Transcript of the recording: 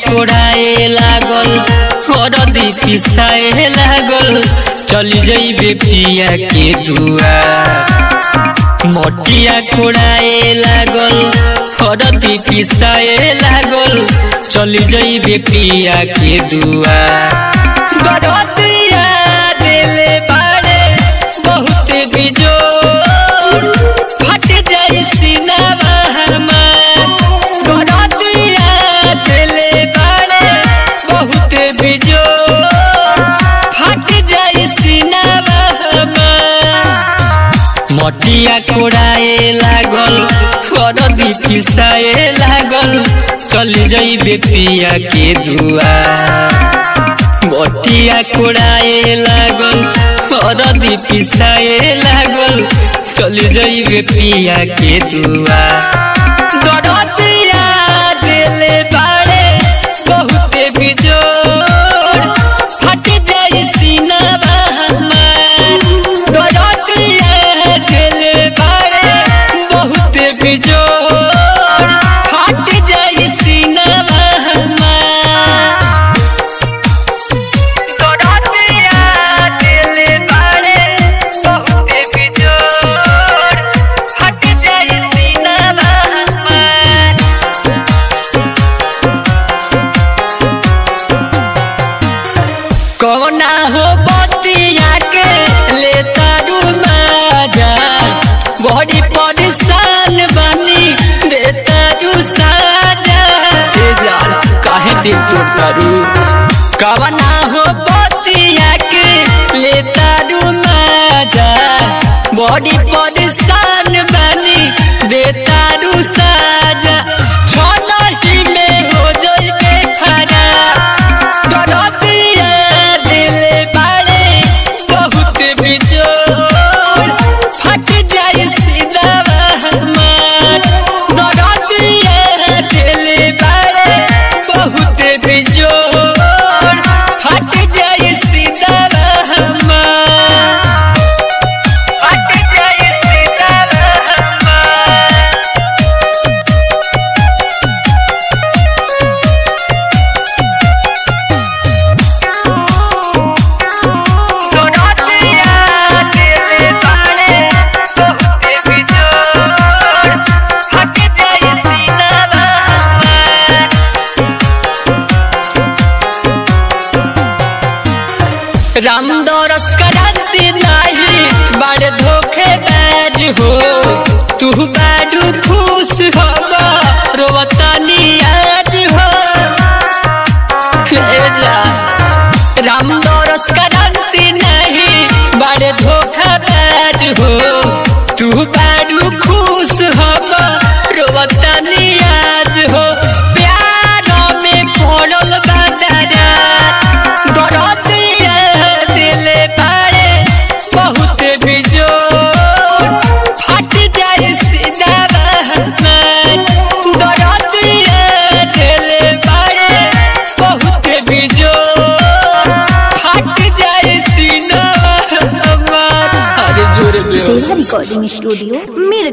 कोड़ाए लागल हरदी पिसाए लागल चली जइबे पिया के दुआ मोटिया कोड़ाए लागल हरदी पिसाए लागल चली जइबे पिया के दुआ दरदिया दिले बाड़े बहुत बिजोर फट जाई सीनावा हमार दरदिया दिले बाड़े बहुत बिजोर फट जाई सीनावा हमार मटिया कोड़ाए लागल हरदी पिसाए लागल चली जइबे पिया के दुआ मटिया कोड़ाए लागल हरदी पिसाए लागल चली जइबे पिया के दुआ दरदिया दिले बाड़े बहुते बिजोर फट जाई सीनावा हमार दरदिया दिले बाड़े बहुते बिजोर फट जाई सीनावा हमार दरदिया दिले बाड़े बहुते बिजोर फट जाई सीनावा हमार कौना हो बतिया के ले तारू माजा बड़ी परेशान बनी दे तारू साजा ए जान काहे दिल तो तारू कौना हो बतिया के ले तारू माजा बड़ी परेशान बनी दे तारू साजा छनही में हो जइबे खराब दरदिया दिले बाड़े बहुत बिजोर फट जाई सीधावा हमार दरदिया दिले बाड़े बहुत बिजोर फट जाई सीधावा हमार फट जाई सीधावा हमार दरदिया दिले बाड़े बहुते बिजोर फट जाई सीधावा हमार राम दरस कराती नाही बड़े धोखे बैज हो तू बाडू खुश हो रोवतानी आज हो हे जा राम दरस कराती नहीं बड़े धोखा बैज हो तू बाडू खुश हो रोवतानी आज हो प्यार में पड़ल बाजारा दरदिया दिले बाड़े बहुत बिजोर फट जाए सीधावा हमार दरदिया दिले बाड़े बहुत बिजोर फट जाए सीनावा हमार अरे जोरे बेहोश रिकॉर्डिंग स्टूडियो मेरे